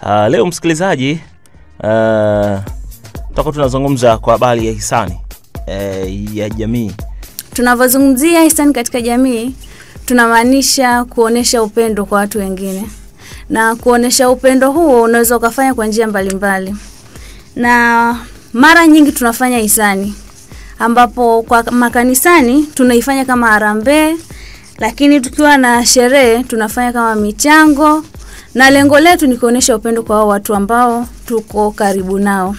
Uh, leo msikilizaji, uh, tutakuwa tunazungumza kwa habari ya hisani uh, ya jamii. Tunavyozungumzia hisani katika jamii, tunamaanisha kuonesha upendo kwa watu wengine, na kuonesha upendo huo unaweza ukafanya kwa njia mbalimbali, na mara nyingi tunafanya hisani ambapo kwa makanisani tunaifanya kama harambee, lakini tukiwa na sherehe tunafanya kama michango, na lengo letu ni kuonesha upendo kwa hao watu ambao tuko karibu nao.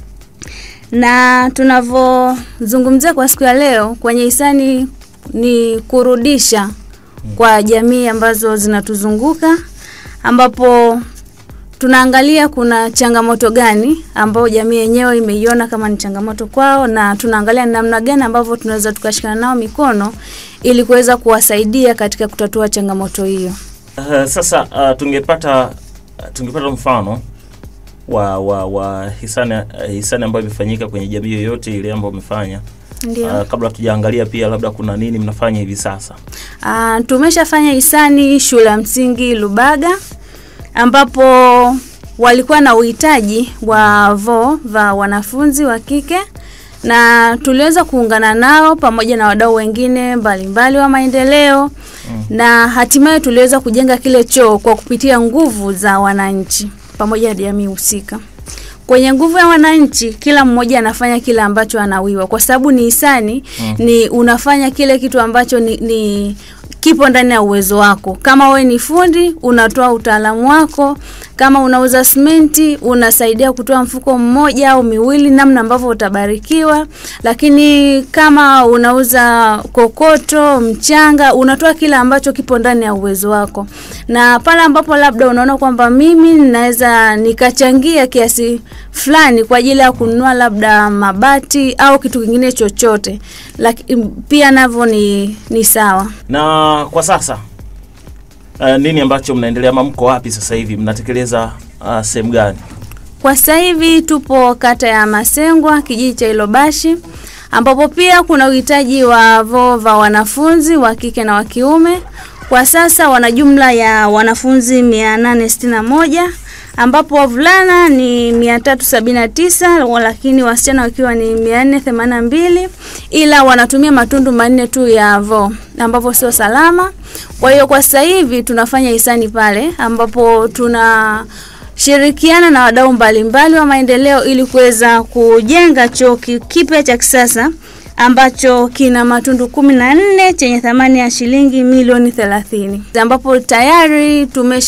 Na tunavyozungumzia kwa siku ya leo kwenye hisani ni kurudisha kwa jamii ambazo zinatuzunguka, ambapo tunaangalia kuna changamoto gani ambayo jamii yenyewe imeiona kama ni changamoto kwao, na tunaangalia namna gani ambavyo tunaweza tukashikana nao mikono ili kuweza kuwasaidia katika kutatua changamoto hiyo. Uh, sasa uh, tungepata tungepata mfano wa wa, wa hisani uh, hisani ambayo imefanyika kwenye jamii yoyote ile ambayo umefanya. Ndio. Uh, kabla tujaangalia pia labda kuna nini mnafanya hivi sasa. Ah, tumeshafanya hisani shule ya msingi Lubaga ambapo walikuwa na uhitaji wa voo vya wanafunzi wa kike na tuliweza kuungana nao pamoja na wadau wengine mbalimbali wa maendeleo na hatimaye tuliweza kujenga kile choo kwa kupitia nguvu za wananchi pamoja na jamii husika. Kwenye nguvu ya wananchi, kila mmoja anafanya kile ambacho anawiwa, kwa sababu ni hisani Mm. ni unafanya kile kitu ambacho ni, ni kipo ndani ya uwezo wako. Kama we ni fundi, unatoa utaalamu wako. Kama unauza simenti, unasaidia kutoa mfuko mmoja au miwili, namna ambavyo utabarikiwa. Lakini kama unauza kokoto, mchanga, unatoa kile ambacho kipo ndani ya uwezo wako, na pale ambapo labda unaona kwamba mimi ninaweza nikachangia kiasi fulani kwa ajili ya kununua labda mabati au kitu kingine chochote, lakini pia navyo ni, ni sawa. Na kwa sasa uh, nini ambacho mnaendelea ama mko wapi sasa hivi mnatekeleza uh, sehemu gani? Kwa sasa hivi tupo kata ya Masengwa, kijiji cha Ilobashi, ambapo pia kuna uhitaji wa voo vya wanafunzi wa kike na wa kiume. Kwa sasa wana jumla ya wanafunzi 861 ambapo wavulana ni 379 lakini wasichana wakiwa ni 482 ila wanatumia matundu manne tu ya voo ambapo sio salama. Kwa hiyo kwa sasa hivi tunafanya hisani pale ambapo tuna shirikiana na wadau mbalimbali wa maendeleo ili kuweza kujenga choo ki- kipya cha kisasa ambacho kina matundu kumi na nne chenye thamani ya shilingi milioni thelathini ambapo tayari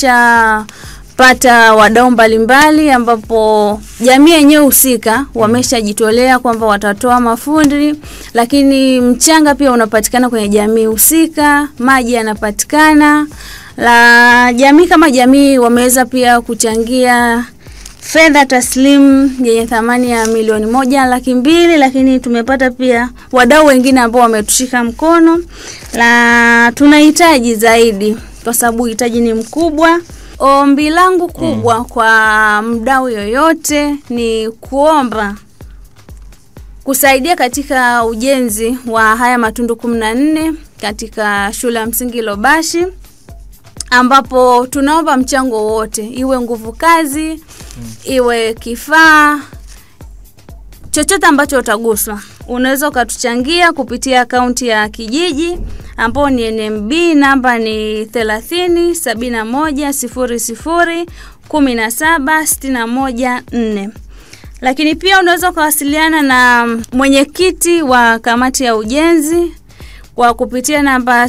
tumeshapata wadau mbalimbali ambapo jamii yenyewe husika wameshajitolea kwamba watatoa mafundi, lakini mchanga pia unapatikana kwenye jamii husika, maji yanapatikana la jamii kama jamii wameweza pia kuchangia fedha taslimu yenye thamani ya milioni moja laki mbili, lakini tumepata pia wadau wengine ambao wametushika mkono, la tunahitaji zaidi kwa sababu uhitaji ni mkubwa. Ombi langu kubwa kwa mdau yoyote ni kuomba kusaidia katika ujenzi wa haya matundu kumi na nne katika shule ya msingi Lobashi ambapo tunaomba mchango wote, iwe nguvu kazi, iwe kifaa chochote ambacho utaguswa, unaweza ukatuchangia kupitia akaunti ya kijiji ambao ni NMB, namba ni 30 71 00 17 61 4 lakini pia unaweza ukawasiliana na mwenyekiti wa kamati ya ujenzi kwa kupitia namba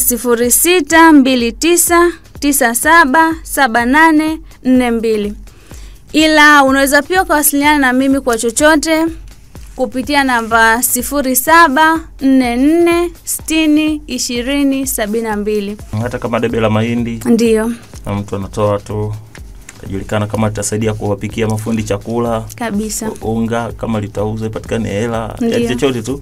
0629977842 ila unaweza pia ukawasiliana na mimi kwa chochote kupitia namba 0744602072 Hata kama debe la mahindi ndiyo na mtu anatoa tu kajulikana kama litasaidia kuwapikia mafundi chakula kabisa u- unga kama litauzwa ipatikane hela Ndiyo. ya chochote tu. Uh,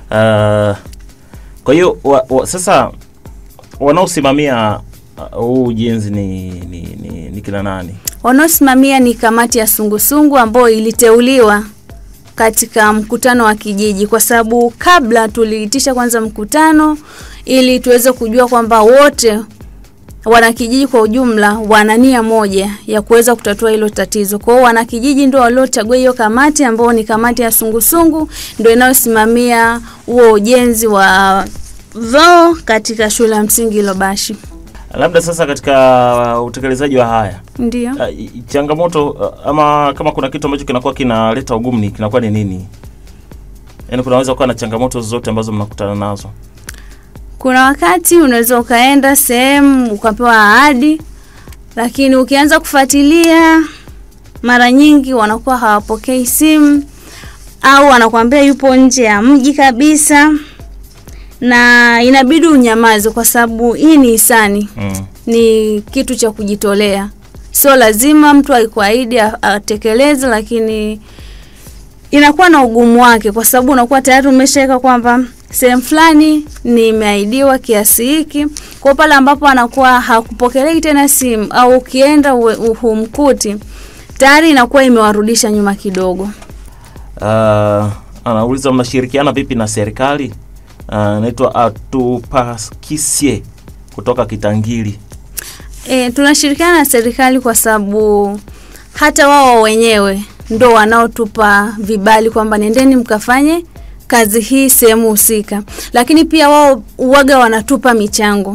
kwa hiyo wa, wa, sasa wanaosimamia uh, huu ujenzi ni, ni, ni, ni kina nani? wanaosimamia ni kamati ya sungusungu ambayo iliteuliwa katika mkutano wa kijiji, kwa sababu kabla tuliitisha kwanza mkutano ili tuweze kujua kwamba wote wanakijiji kwa ujumla wana nia moja ya kuweza kutatua hilo tatizo. Kwa hiyo wanakijiji ndio waliochagua hiyo kamati ambao ni kamati ya sungusungu ndio inayosimamia huo ujenzi wa vyoo katika shule ya msingi Lobashi. Labda sasa katika uh, utekelezaji wa haya Ndio. uh, i- changamoto uh, ama kama kuna kitu ambacho kinakuwa kinaleta ugumu ni kinakuwa ni nini? Yaani kunaweza kuwa na changamoto zote ambazo mnakutana nazo. Kuna wakati unaweza ukaenda sehemu ukapewa ahadi, lakini ukianza kufuatilia, mara nyingi wanakuwa hawapokei simu au wanakuambia yupo nje ya mji kabisa, na inabidi unyamaze kwa sababu hii ni hisani, Mm. ni kitu cha kujitolea. Sio lazima mtu aikuahidi a- atekeleze, lakini inakuwa na ugumu wake, kwa sababu unakuwa tayari umeshaweka kwamba sehemu fulani nimeahidiwa kiasi hiki. Kwa pale ambapo anakuwa hakupokelei tena simu au ukienda uwe- u- humkuti, tayari inakuwa imewarudisha nyuma kidogo. Uh, anauliza mnashirikiana vipi na serikali? Uh, naitwa Atupakisie kutoka Kitangili. E, tunashirikiana na serikali kwa sababu hata wao wenyewe ndo wanaotupa vibali kwamba nendeni mkafanye kazi hii sehemu husika, lakini pia wao uwaga wanatupa michango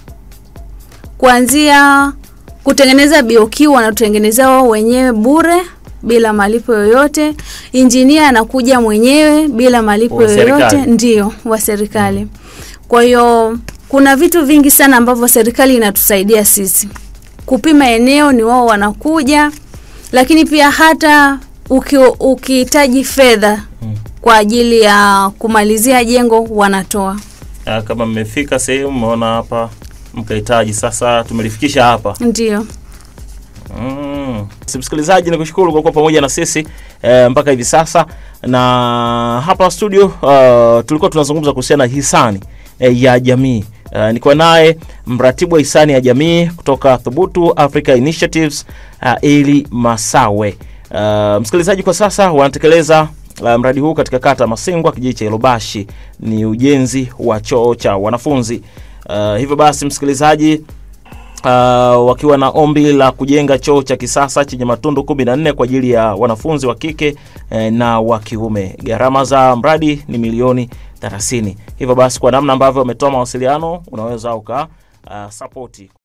kuanzia kutengeneza BOQ wanatutengenezea wao wenyewe bure bila malipo yoyote. Injinia anakuja mwenyewe bila malipo Wa yoyote, serikali? ndio wa serikali. Kwa hiyo kuna vitu vingi sana ambavyo serikali inatusaidia sisi. Kupima eneo ni wao wanakuja, lakini pia hata uki- ukihitaji fedha Mm. kwa ajili ya kumalizia jengo wanatoa. Uh, kama mmefika sehemu mmeona hapa mkahitaji sasa tumelifikisha hapa. Ndio. Mm. Si msikilizaji, ni kushukuru kwa kuwa pamoja na sisi eh, mpaka hivi sasa, na hapa studio uh, tulikuwa tunazungumza kuhusiana na hisani eh, ya jamii uh, niko naye mratibu wa hisani ya jamii kutoka Thubutu Africa Initiatives uh, Eli Masawe. Uh, msikilizaji, kwa sasa wanatekeleza uh, mradi huu katika kata ya Masengwa, kijiji cha Ilobashi, ni ujenzi wa choo cha wanafunzi. Uh, hivyo basi msikilizaji uh, wakiwa na ombi la kujenga choo cha kisasa chenye matundu kumi na nne kwa ajili ya wanafunzi wa kike eh, na wa kiume. Gharama za mradi ni milioni 30. Hivyo basi, kwa namna ambavyo wametoa mawasiliano, unaweza uka uh, sapoti